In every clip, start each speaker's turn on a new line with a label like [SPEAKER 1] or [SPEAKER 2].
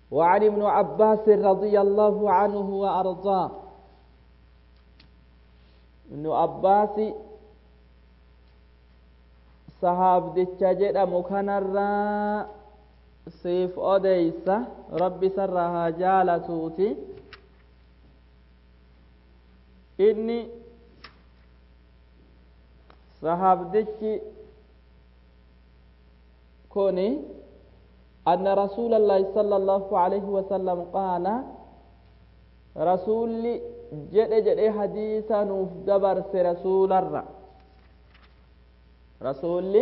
[SPEAKER 1] وعن ابن عباس رضي الله عنه وأرضاه ابن عباس sahaabdicha jedhamu kanarraa siif odeysa rabbi sarraa haa jaalatuuti inni sahaabdichi kuni أن رسول الله صلى الله عليه وسلم قال رسول جد جد حديثا نوف دبر رسول الرّ rasuulli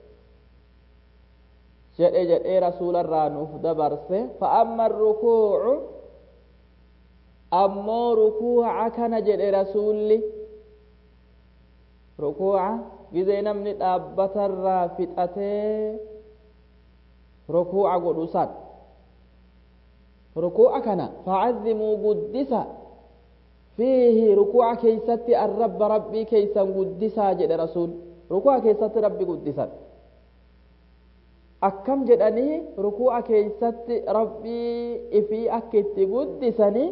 [SPEAKER 1] jedhe jedhee rasuularraa nuuf dabarse fa'amma rukuucu ammoo rukuuca kana jedhe rasuulli rukuuca gizee namni dhaabbatarraa fixatee rukuuca godhu san rukuuca kana fa'azzimuu guddisa fiihi rukuuca keeysatti arrabba rabbii keeysan guddisaa jedhe rasuul rukuu'a keessatti rabbi guddisan akkam jedhanii rukuu'a keessatti rabbii ifii akka itti guddisanii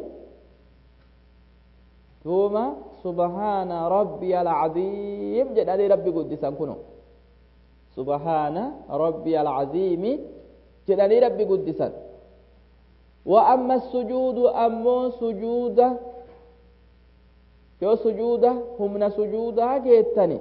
[SPEAKER 1] duuma subhaana rabbiya alcaziim jedhanii rabbi guddisan kuno subhaana rabbiya alcaziimi jedhanii rabbi guddisan wa amma sujuudu ammoo sujuuda yoo sujuuda humna sujuudaa geettani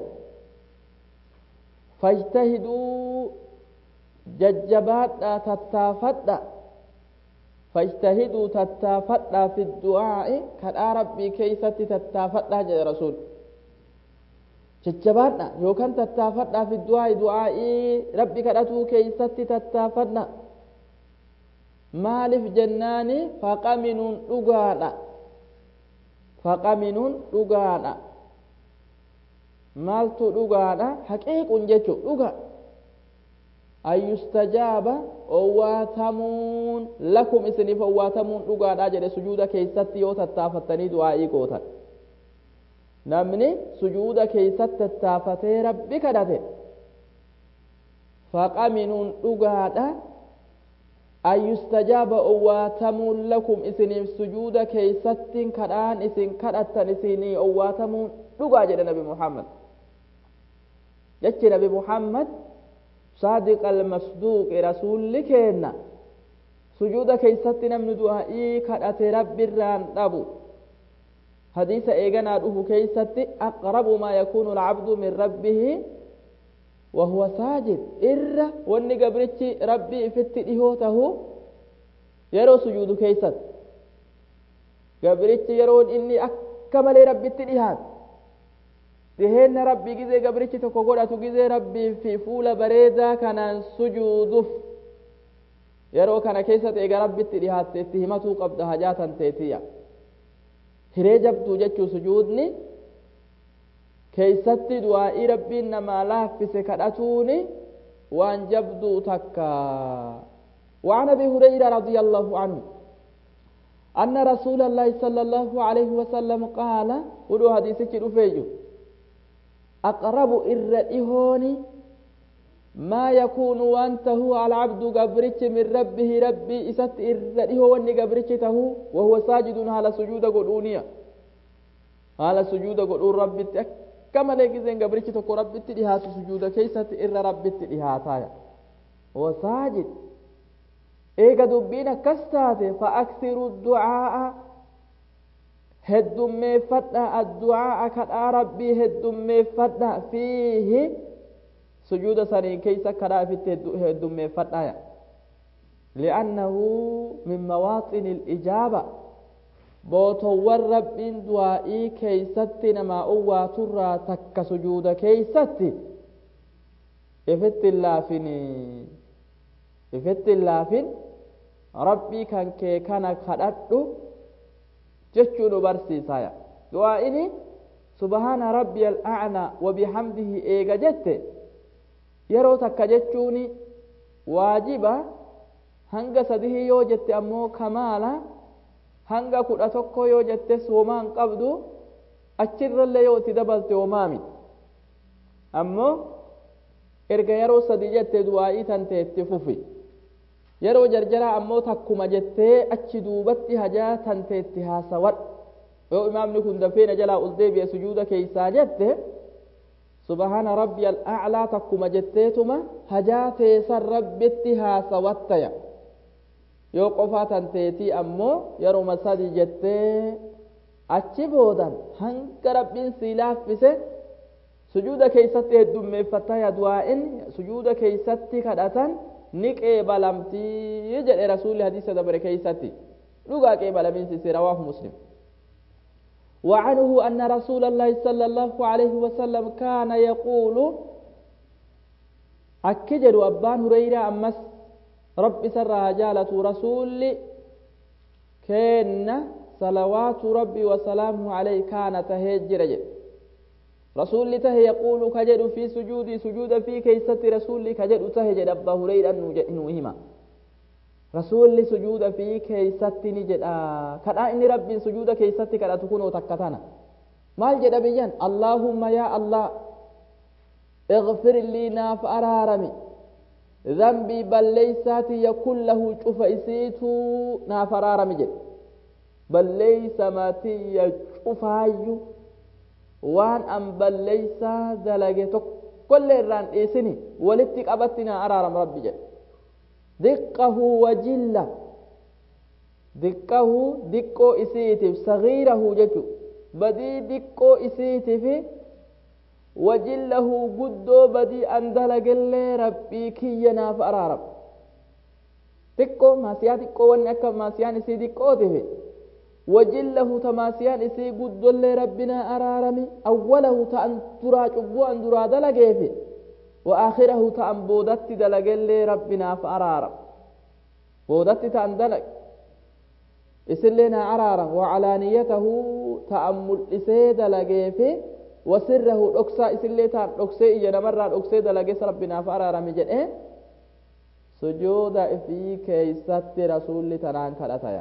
[SPEAKER 1] fajtahiduu jajjabaadhaa tattaafadha fajtahiduu tattaafadhaa fi du'aa'i kadhaa rabbii keeysatti tattaafadhaa jedhe rasuul jajjabaadha yookaan tattaafadhaa fi du'aa'i du'aa'ii rabbi kadhatuu keeysatti tattaafadha maaliif jennaani faqaminuun dhugaadha faqaminuun dhugaadha maaltu dhugaadha haqiiqun jechu dhuga an yustajaaba owwaatamuun lakum isiniif owwaatamuun dhugaadha jedhe sujuuda keeysatti yoo tattaafattanii du'aa'ii gootan namni sujuuda keeysatti tattaafatee rabbi kadhate faqaminuun dhugaadha an yustajaaba owwaatamuun lakum isiniif sujuuda keeysattiin kadhaan isin kadhattan isinii owwaatamuun dhugaa jedhe nabi muhammad jechi nabi muhammad saadiq almasduuqi rasuulli keenna sujuuda keeysatti namni du'aa'ii kadhate rabbirraan dhabu hadiisa eeganaa dhufu keeysatti aqrabu maa yakuunu alcabdu min rabbihi وهو ساجد إر وني قبرتي ربي فت إهوته يرو سجود كيست قبرتي يرون إني أكمل ربي تليهات dhiheenna rabbii gizee gabrichi tokko godhatu gizee rabbii fi fuula bareedaa kanaan sujuuduuf yeroo kana keessatti eega rabbitti dhihaatte itti himatuu qabda hajaatan teetiya hiree jabduu jechuu sujuudni keeysatti du'aa'ii rabbiin namaa laaffise kadhatuuni waan jabduu takka وعن ابي هريره رضي الله عنه ان رسول الله صلى الله عليه وسلم قال ودو حديثك دفيجو أقرب إرئهون ما يكون وأنت هو على عبد قبرت من ربه ربي إسات إرئه وأني قبرته وهو ساجد على سجود قلونيا على سجود قلون ربي كما لقيزين قبرت تكو ربي تلهات سجود كيسات إر ربي تلهاتايا هو ساجد إيقا دبين كستات فأكثروا الدعاء heddummeeffadha addu'aa kadhaa rabbii heddummeeffadha fiihi sujuuda saniin keeysa kadhaa ifitti heddummeeffadha li'annahu min mawaaxini ijaaba bootowwan rabbiin du'aa'ii keeysatti namaa owwaaturraa takka sujuuda keeysatti ifitti hin laafin ifitti hin laafin rabbii kan kee kana kadhadhu jechuu nu barsiisaya du'aa'ini subhaana rabbiya al'aclaa wabihamdihi eega jette yeroo takka jechuuni waajiba hanga sadihii yoo jette ammoo kamaala hanga kudha tokko yoo jette soomaan qabdu achirrallee yoo itti dabalte hoomaami ammoo erga yeroo sadi jette du'aa'ii tan teetti fufi yeroo jarjaraa ammoo takkuma jettee achi duubatti hajaa tanteetti haasawadhu yoo imaamni kun dafeena jalaa ol deebi'e sujuuda keeysaa jette subhaana rabbi al'aclaa takkuma jetteetuma hajaa teessan rabbitti haasawattaya yoo qofaa tanteetii ammoo yeruma sadi jettee achi boodan hanga rabbiin sii laaffise sujuuda keeysatti heddummeeffattaya du'aa'in sujuuda keeysatti kadhatan ni qeebalamtii jedhe rasuulli hadiisa dabre keeysatti dhugaa qeebalamiinsi rawaahu muslim وعنه أن رسول الله صلى الله عليه وسلم كان يقول أكجد أبان هريرة أمس رب سرها جالة رسول كان صلوات ربي وسلامه عليه كانت هجر رسول ته يقول كجد في سجودي سجود في كيسة رسول كجد تهجد أبا هريرة نوهما rasuulli sujuuda fi keeysatti ni jedha kadhaa inni rabbiin sujuuda keeysatti kadhatu kunoo takka tana maal jedha biyyan allaahumma yaa allah اغفر لي ناف أرارمي ذنبي بليساتي يكون له شوف إسيتو ناف أرارمي جد بليس ماتي يشوف هايو وان أم بليسا دلقيتك كل الران إيسني ولتك أبتنا أرارم ربي جد دقه وجله دقه دقو إسيتف صغيره جتو بدي دقو إسيتف وجله قدو بدي أندلق اللي ربي كينا فأرارب دقو ما سيا دقو ونكا ما سيان إسي دقو تفي وجله تماسيان إسي قدو اللي ربنا أرارمي أوله تأن ترى شبو أن درا دلقه في وآخره تأن بودت دلق اللي ربنا فأرارم بودت تأن دلق إسلنا عرارا وعلانيته تأمل إسي دلقه في وسره ركسا إسلي تان ركسي إيجانا مرة ركسي دلقه ربنا فأرارم جدئ سجود في كيست رسول تنان كالتايا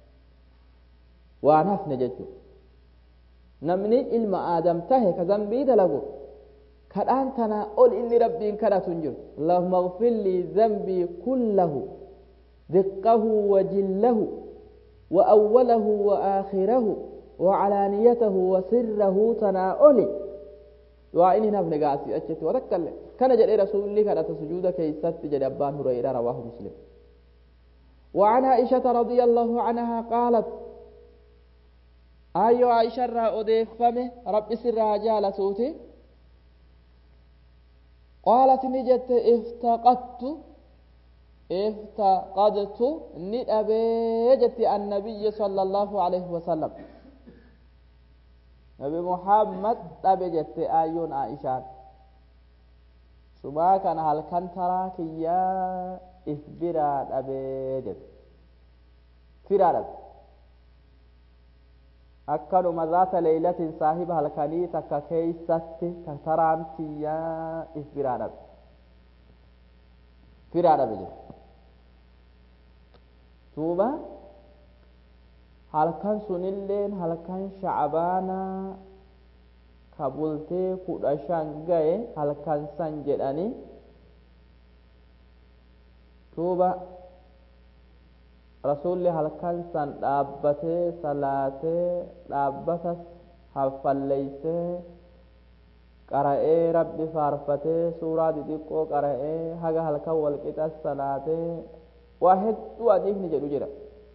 [SPEAKER 1] waan hafne jechuudha namni ilma aadam tahe ka zambii dalagu kadhaan tanaa ol inni rabbiin kadhatu hin jiru allahumma اغفر لي ذنبي كله دقه وجله وأوله وآخره وعلانيته وسره تناؤلي وإني نفن قاسي أجت وتكلم كان جل رسول الله كانت سجود كيست جل أبان هريرة رواه مسلم وعن عائشة رضي الله عنها قالت ayyoo aisha irraa odeeffame rabbi sirraa jaalatuuti qaalat ni jette iftaqattu iftaqadtu ni dhabee jetti annabiyyi sala allahu alayhi wasalam nabi muhammad dhabe jette ayyoon aishaan subaa kana halkan taraa kiyyaa if biraa dhabee jette firaa dhabe akkanuma zaata leeylatin saahiba halkanii takka keeysatti ka taraan tiyyaa if biraa dhabe firaa dhabe jedhe duuba halkan sunilleen halkan shacbaanaa ka bultee kudha shan gaye halkan san jedhani duuba rasulli halkan san dhaabbatee salaatee dhaabbatas haffalleeysee qara'ee rabbi faarfatee suuraa xixiqqoo qara'ee haga halkan walqixas salaatee waa hedduu adiifni jedhu jira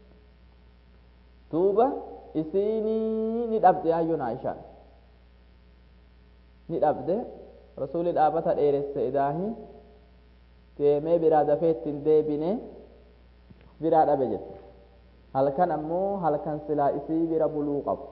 [SPEAKER 1] duuba isinii ni dhabde ayyoon aishaan ni dhabde rasuli dhaabata dheeresse idaahi deemee biraa dafee ittiin deebine biraa dhabe jette halkan ammoo halkan silaa isii bira buluu qabu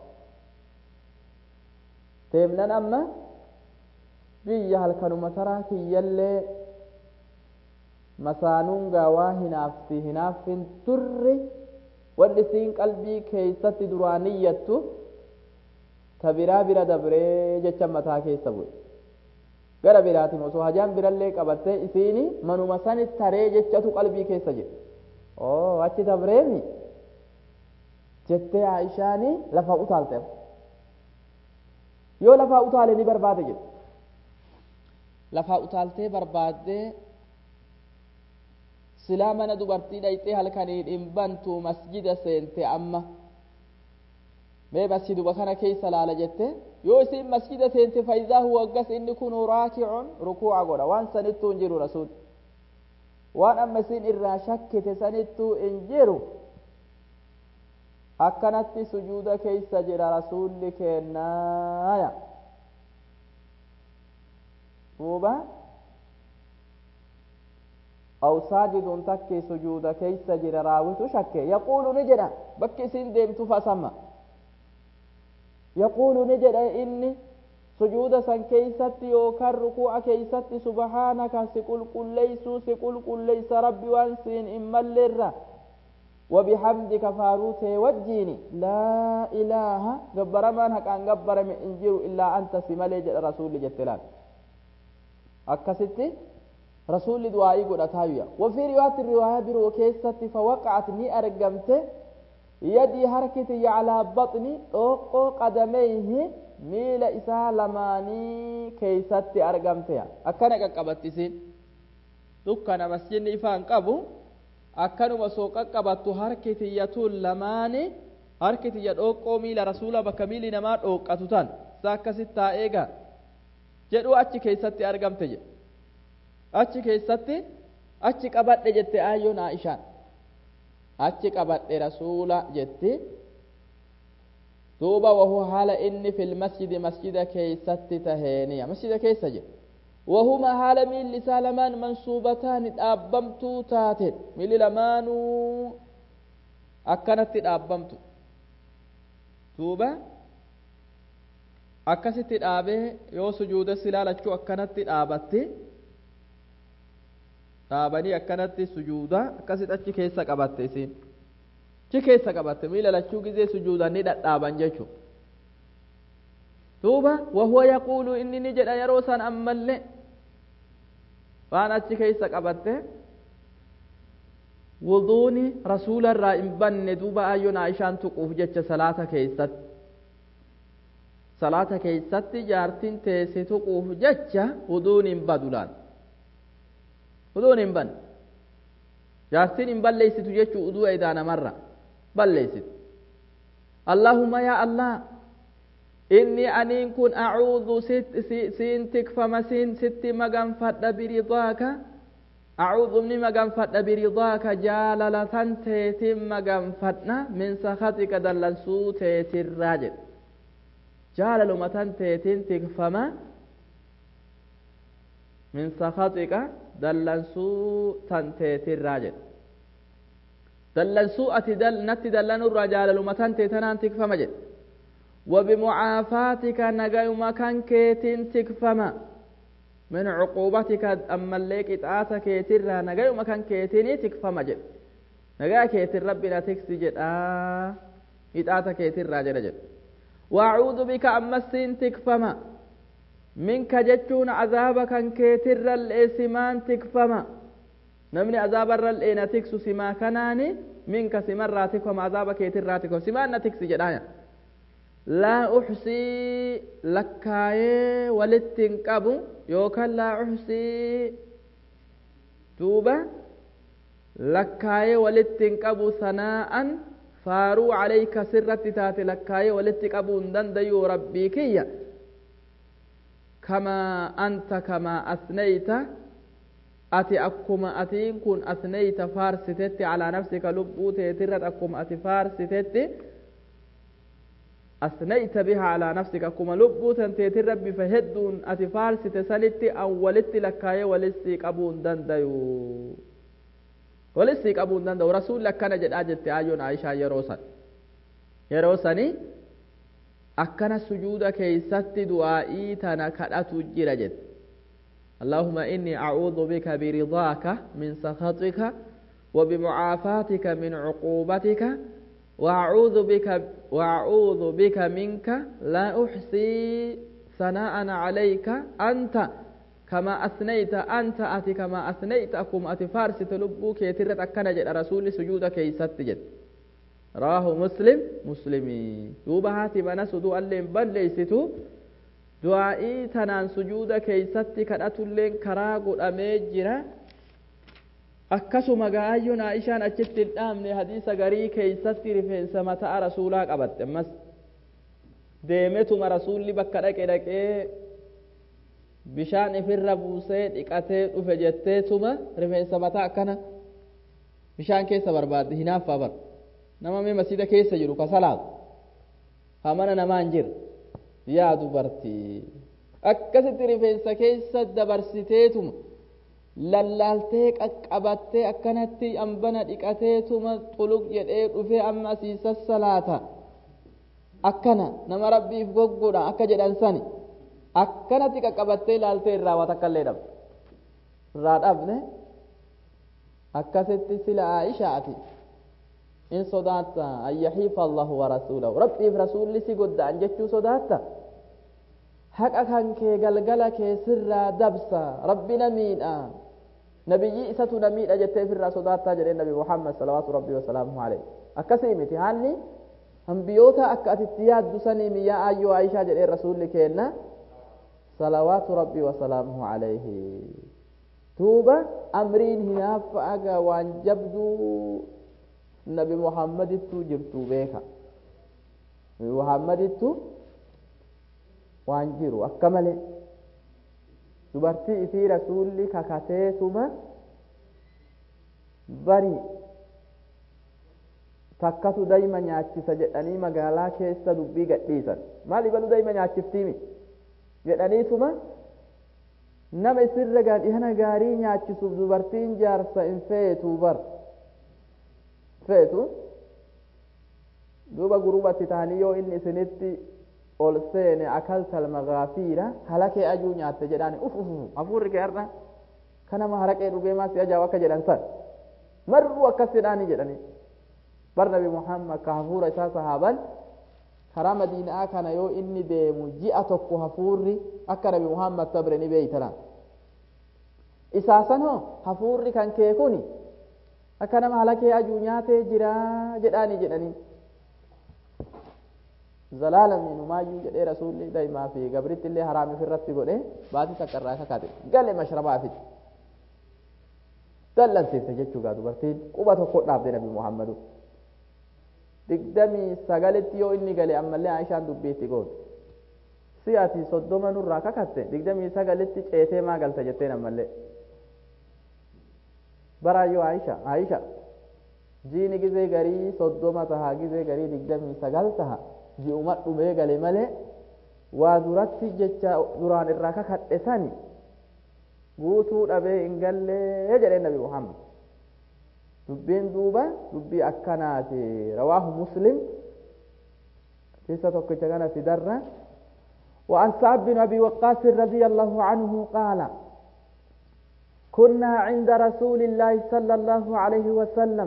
[SPEAKER 1] deemnan amma biyya halkanuma taraa kiyyallee masaanuun gaawaa hinaafti hinaaffin turri wanni isiin qalbii keeysatti duraa niyyattu ta biraa bira dabree jecha mataa keessa bu'e gara biraatiin osoo hajaan birallee qabattee isiini manuma sani taree jechatu qalbii keessa jira oo achi dabreemi jettee aishaani lafa utaalte yoo lafaa utaale ni barbaade jedhe lafaa utaaltee barbaaddee silaa mana dubartii dhayxee halkanii dhimbantu masjida seente amma mee masjiduma kana keessa laala jette yoo isin masjida seente faayidaa huwa aggas inni kun raakicun rukuuca godha waan sanittuu hin jiru rasuul waan amma isin irraa shakkite sanittuu hin jiru akkanatti sujuuda keessa jira rasuulli kennaaya duuba aw saajidun takki sujuuda keessa jira raawitu shakke yaquulu ni jedha bakki isin deemtu fasamma yaquulu ni jedha inni sujuuda san keeysatti yookaan rukuu'a keeysatti subhaanaka si qulqulleeysuu si qulqulleeysa rabbi waan siin hin malleerra وبحمدك فاروته وجيني لا إله جبر من هكان جبر من إنجير إلا أنت سمالي رسول جتلان أكستي رسول دعائي قد أتاويا وفي رواية الرواية برو كيستي فوقعت ني أرقمت يدي حركتي على بطني أوقو قدميه ميل إسا لماني كيستي أرقمت أكنا قبتسين دكنا مسجد إفان قبو akkanuma soo qaqqabattu harki tiyyatuun lamaani harki tiyya dhooqqoo miila rasuula bakka miili namaa dhooqqatu tan isa akkasitti taa'ee gaa jedhu achi keessatti argamte jedhe achi keessatti achi qabadhe jette aayyoon aishaan achi qabadhe rasuula jetti duuba wahu haala inni fil masjidi masjida keessatti taheeniya masjida keessa jedhe وهما حال ميل لسالمان منصوبتان دابمتو تاتين ميل لمانو أكنت دابمتو توبا akkasitti dhaabee yoo sujuuda silaa lachuu akkanatti dhaabatti dhaabanii akkanatti sujuuda akkasitti achi keessa qabatte isiin achi keessa qabatte miila lachuu gizee sujuudan ni dhadhaaban jechuudha duuba wahuwa yaquulu inni ni jedha yeroo san ammallee waan achi keessa qabatte wuduuni rasuula irraa hin banne duuba ayyoon aishaan tuquuf jecha salaata keessatti salaata keessatti jaartiin teesse tuquuf jecha wuduun hin badu laal wuduun hin banne jaartiin hin balleeysitu jechuu uduu edaa namarra balleeysitu allahumma yaa allah inni aniin kun acuudhu siin tikfama siin sitti maganfadha biridaaka acuudhu ni maganfadha biridaaka jaalalatan teetin maganfadha min sakatika dallansuu teetirraa jedhe jaalalumatan teetin tikfama min sakatika dallansuu tan teetirraa jedhe dallansuu ati natti dallanurraa jaalalumatan teetanaan tikfama jedhe وبمعافاتك نجايما كان كيتين تكفما من عقوبتك أما الليك إتعاتك كيتر نجايما كان كيتين تكفما جد نجا كيتر ربنا تكسي جد آه إتعاتك كيتر راجل جد وأعوذ بك أما السين تكفما منك جتون عذابك كيتر الإسمان تكفما نمني عذاب الرلئين تكسو سما كناني منك سمر راتكم عذابك كيتر راتكم سمان تكسي جدايا laa uxsii lakkaayee walitti hin qabu yookaan laa uxsii duuba lakkaayee walitti hin qabu sanaa'an faaruu calayka sirratti taate lakkaayee walitti qabuu hin dandayu rabbii kiyya kamaa anta kamaa asnayta ati akkuma atiin kun asnayta faarsitetti calaa nafsika lubbuu teetirrat akkuma ati faarsitetti أثنيت بها على نفسك كما لبوت أنت ربي فهدون أتفارس تسالتي أو ولدت لك ولستيك أبون دنديو ولستيك أبون دنديو رسول لك كان جد أجد آيون عائشة يروسا يروسني أكنا سجود كيست دعائي تنا كرأت جرجت اللهم إني أعوذ بك برضاك من سخطك وبمعافاتك من عقوبتك وأعوذ بك وأعوذ بك منك لا أحصي ثناء عليك أنت كما أثنيت أنت أتي كما أثنيت أكم أتي فارس تلبوك يترت أكنا جد رسول سجودك يست جد راه مسلم مسلمي دوبا هاتي من سدو اللين بل ليستو دعائي تنان سجود كيست كدأت اللين كراغ الأميجرة akkasuma gaayyoon aishaan achitti hin dhaamne hadiisa garii keeysatti rifeensa mataa rasuulaa qabatte ammas deemetuma rasuulli bakka dhaqe dhaqee bishaan ifirra buusee dhiqatee dhufe jetteetuma rifeensa mataa akkana bishaan keessa barbaadde hinaaffaa bar nama mee masjida keessa jiru ka salaatu hamana namaan jira yaa dubartii akkasitti rifeensa keessa dabarsiteetuma lallaaltee qaqqabattee akkanatti ambana dhiqateetuma xuluq jedhee dhufee amma asii sassalaata akkana nama rabbiif goggodha akka jedhan sani akkanatti qaqqabattee ilaaltee irraa waa takka illee dhabde irraa dhabne akkasitti sila aishaati in sodaatta an yahiifa allahu wa rasuulahu rabbiif rasuulli si godda'an jechuu sodaatta haqa kan kee galgala kee sirraa dabsa rabbi na miidha nabiyyi isatu na miidha jettee ofirraa sodaattaa jedhee nabi muhammad salawaatu rabbii wasalaamuhu alayhi akkasii miti haalli ambiyoota akka atitti yaaddu sanii miyyaa ayyoo aishaa jedhee rasuulli keenna salawaatu rabbii wasalaamuhu alayhi duuba amriin hinaaffa aga waan jabduu nabi muhammadittu jirtu beeka nabi muhammadittu waan jiru akka malee dubartii isii rasuulli kakateetuma bari takkatu dayma nyaachisa jedhanii magaalaa keessa dubbii gadhiisan maal ibalu dayma nyaachiftiimi jedhaniituma nama isirra gaadhihana gaarii nyaachisuuf dubartiin jaarsa hin feetu bar feetu duuba gurubatti tahanii yoo inni isinitti ol seene akaltal magaafiira halakee ajuu nyaatte jedhaan uf uf hafuurri kee har'a kanama haraqee dhugee maas ajaa'iba akka jedhan san marruu akkas jedhaanii jedhanii bar nabi muhammad ka hafuura isaa sahaaban karaa madiinaa kana yoo inni deemu ji'a tokko hafuurri akka nabi muhammad sabre ni beeytana isaasan hoo hafuurri kan kee kuni akka nama halakee ajuu nyaatee jira jedhaanii jedhanii zalaalamiin humaayyuu jedhee rasuulli daa'imaa fi gabritti illee haraami ofirratti godhe baatii takka irraa kakaate gale mashrabaafitti dallansiifte jechuudha dubartiin quba tokko dhaabde nabi muhammadu digdamii sagalitti yoo inni gale ammallee aishaan dubbiitti goote si ati soddoma nurraa kakatte digdamii sagalitti ceetee maa galta jetteen ammallee baraayyoo aisha aisha jiini gizee garii soddoma taha gizee garii digdamii sagal taha ji'uma dhumee gale malee waa duratti jecha duraan irraa kakadhe sani guutuu dhabee hin gallee jedhee nabi muhammad dubbiin duuba dubbii akkanaati rawaahu muslim keessa tokkicha kana fidarra وعن سعد بن أبي وقاص رضي الله عنه قال كنا عند رسول الله صلى الله عليه وسلم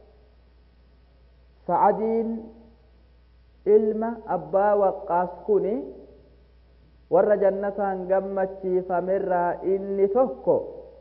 [SPEAKER 1] سعدين ilma abbaa waqqaas kuni warra jannataan gammachiifamerraa inni tokko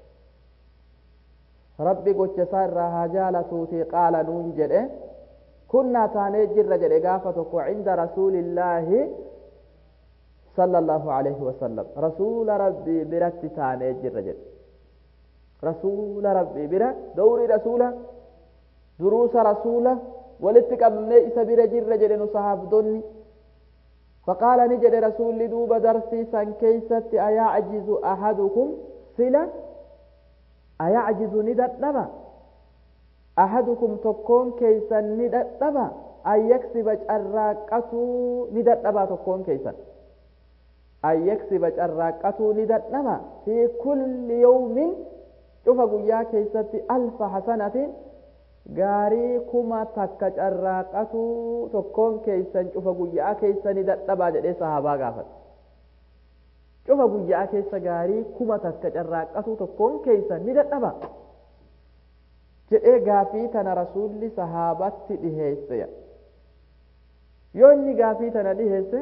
[SPEAKER 1] rabbi gocha isaa irraa haa jaalatuuti qaala nuun jedhe kunnaa taanee jirra jedhe gaafa tokko cinda rasuulillaahi sala allahu alayhi wasalam rasuula rabbii biratti taanee jirra jedhe rasuula rabbii bira dawrii rasuula duruusa rasuula walitti qabnee isa bira jirra jedhe nu sahaabdonni faqaala ni jedhe rasuulli duuba darsii san keeysatti ayacjizu ahadukum sila ayacjizu ni dadhaba ahadukum tokkoon keeysan ni dadhaba an yaksiba carraaqqatuu ni dadhaba tokkoon keeysan an yaksiba carraaqqatuu ni dadhaba fi kulli yawmin cufa guyyaa keeysatti alfa hasanatin gaarii kuma takka carraaqatu tokkoon keeysan cufa guyyaa keeysani dadhabaa jedhee sahaabaa gaafate cufa guyyaa keessa gaarii kuma takka carraaqatu tokkoon keeysan ni dadhaba jedhee gaafii tana rasuulli sahaabatti dhiheesse yoo inni gaafii tana dhiheesse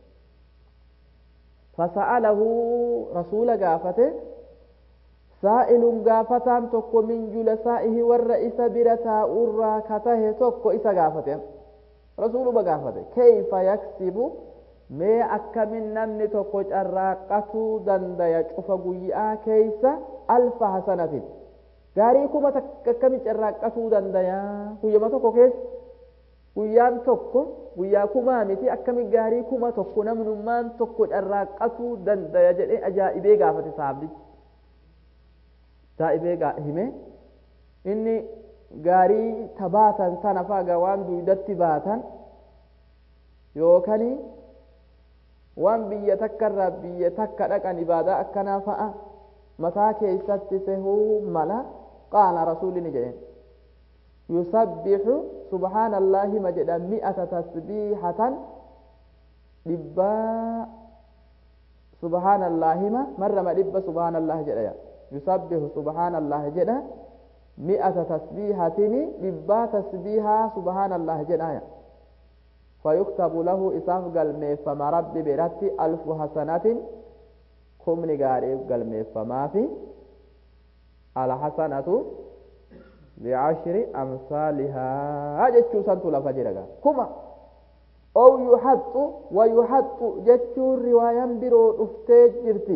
[SPEAKER 1] fasa'alahu rasuula gaafate saa'ilun gaafataan tokko min julasaa'ihi warra isa bira taa'urraa katahe tokko isa gaafate rasuuluma gaafate keeyfa yaksibu mee akkamin namni tokko carraaqqatuu dandaya cufa guyyaa keeysa alfa hasanatin gaarii kuma takka akkami carraaqqatuu dandayaa guyyama tokko keessa guyyaan tokko guyyaa kumaa miti akkami gaarii kuma tokko namnummaan tokko carraaqqatuu dandaya jedhee ajaa'ibee gaafate sahabdichi ajaa'ibee hime inni gaarii tabaatan tana faga waan duydatti baatan yookaan waan biyya takka irraa biyya takka dhaqan ibaadaa akkanaa fa'a mataa keessatti sehuu mala qaala rasuulli ni jedheen yusabbihu subhaana allaahi ma jedha mi'ata tasbiihatan dhibbaa subhaana allaahima marrama dhibba subhaana allaahi jedha yusabbihu subhaana allaahi jedha mi'ata tasbiihatini dhibbaa tasbiihaa subhaana allaahi jedhaya فيكتب له إساف قلمي فما ربي برتي ألف حسنة كمني قاريب قلمي فما في على حسنة بعشر أمثالها جتشو سنتو لفجرك كما أو يحط ويحط جتشو رواية برو افتيج جرتي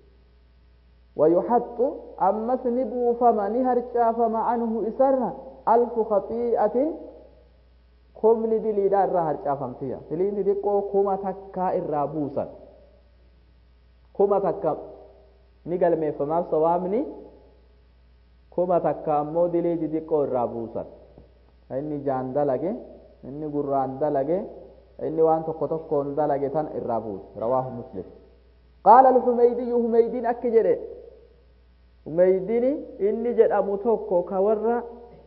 [SPEAKER 1] ويحط أمس نبو فما نهرشا فما عنه إسرنا ألف خطيئة kumni diliidhaa irraa harcaafamtiya diliin xixiqqoo kuma takkaa irraa buusan kuma takka ni galmeeffamaaf sawaabni kuma takka ammoo dilii xixiqqoo irraa buusan inni jaan dalage inni gurraan dalage inni waan tokko tokkoon dalage tan irraa buuse rawaahu muslim qaala alxumeydiyyu humeydiin akki jedhe humeydiin inni jedhamu tokko ka warra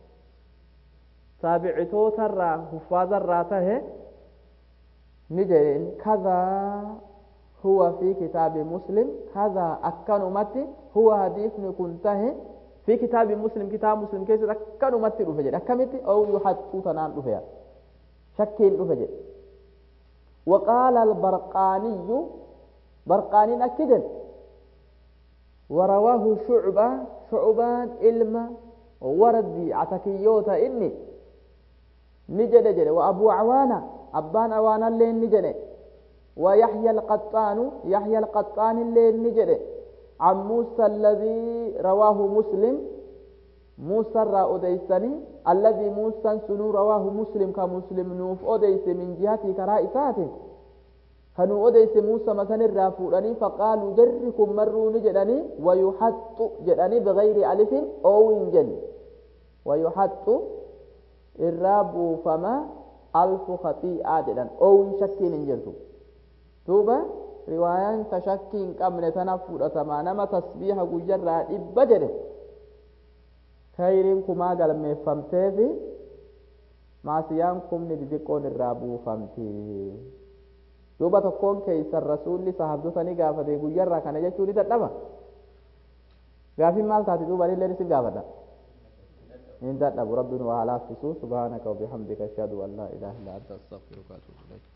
[SPEAKER 1] taabicitootarraa huffaazarraa tahe ni jedheen kadhaa huwa fi kitaabi muslim kadhaa akkanumatti huwa hadiisni kun tahe fi kitaabi muslim kitaaba muslim keessatti akkanumatti dhufe jedhe akkamitti ou yuhaxxuu tanaan dhufe shakkiin dhufe jedhe وقال البرقاني برقاني أكدن ورواه شعبة شعبان إلما وردي عتكيوتا إني نجد جد وأبو عوانة أبان عوانة اللي نجد ويحيى القطان يحيى القطان اللي نجد عن موسى الذي رواه مسلم موسى را أديسني الذي موسى سنو رواه مسلم كمسلم نوف أديس من جهة كرائسات كانوا أديس موسى مثلا الرافوراني فقالوا جركم مروا نجدني ويحط جدني بغير ألف أو إنجل ويحط irraa buufama alfu khatii'aa jedhan oowin shakkiin hin jirtu duuba riwaayaan ta shakkii hin qabne tana fudhatamaa nama tasbiiha guyyarraa dhibba jedhe khayriin kumaa galmeeffamteefi maasiyaan kumni xixiqqoon irraa buufamti duuba tokkoon keeysan rasuulli sahabdota ni gaafate guyyarraa kana jechuu ni dadhaba gaafin maal taati duuba illee isin gaafadha إن دعنا ربنا وعلى سبحانك وبحمدك أشهد أن لا إله إلا أنت أستغفرك وأتوب إليك